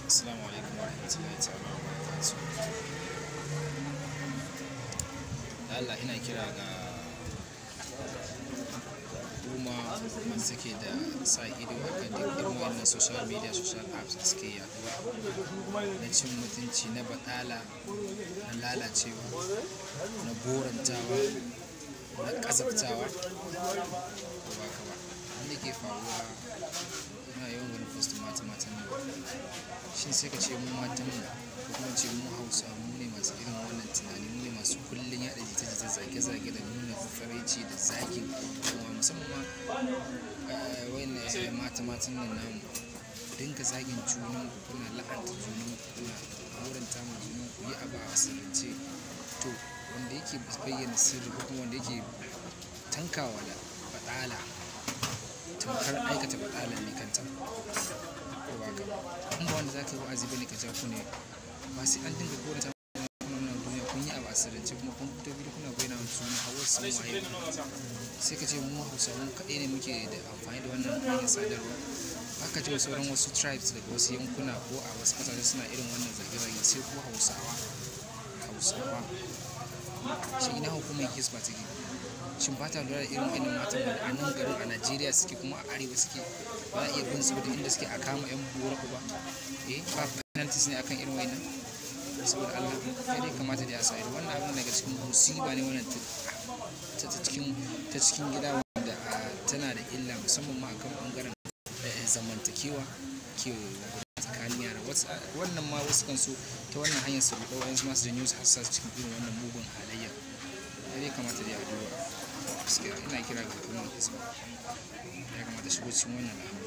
Assalamu alaikum warahmatullahi ta'ala wa barakatuh. Da Allah ina kira ga hukuma wanda suke da sa ido a kan duk irin wannan social media social apps da suke yaduwa na cin mutunci na baɗala na lalacewa na gorantawa na ƙazabtawa ko ba ka ba wanda ke faruwa ina yawan ganin post mata matan nan shin sai ka ce mu matan mu ko kuma ce mu hausa mu ne masu irin wannan tunani mu ne masu kullun yaɗa jita-jita zage-zage da nuna faraici da zagin kuma musamman ma wayan mata matan nan namu ku dinga zagin junan ku kuna la'anta junan ku kuna horanta ma junan ku yi abu a asirance to wanda yake bayyana sirri ko kuma wanda yake tankawa da faɗala tamkar aikata baɗalar ne kanta ko ba ka in ba wanda za ka yi wa'azi bane ka ja ku ne ba sai an dinga korata kuna nan duniya kun yi abu asirance kuma kun fito biyu kuna bayyana wa juna a wasu sun waye sai ka ce mu hausawa kaɗai ne muke da amfani da wannan hanyar sadarwa haka ji sauran wasu tribes daga wasu yankuna ko a wasu ƙasashe suna irin wannan zage-zage sai ko hausawa hausawa shi ina hukumar hisba take shin ba ta lura da irin irin matan da a nan garin a najeriya suke kuma a arewa suke ba za a iya bin su da inda suke a kama yan bura ba eh ba penalties ne akan irin wannan saboda allah kai dai kamata da ya sa ido wannan abin daga cikin musiba ne wannan ta cikin ta cikin gida wanda tana da illa musamman ma akan bangaren zamantakewa ke tsakanin yara wannan ma wasu kan so ta wannan hanyar su ruɗa wa'yansu masu janyo su hassa cikin irin wannan mugun halayya ya kamata da ya duba gaskiya ina kira ga hukumar hisba ya kamata shigo cikin wannan al'amari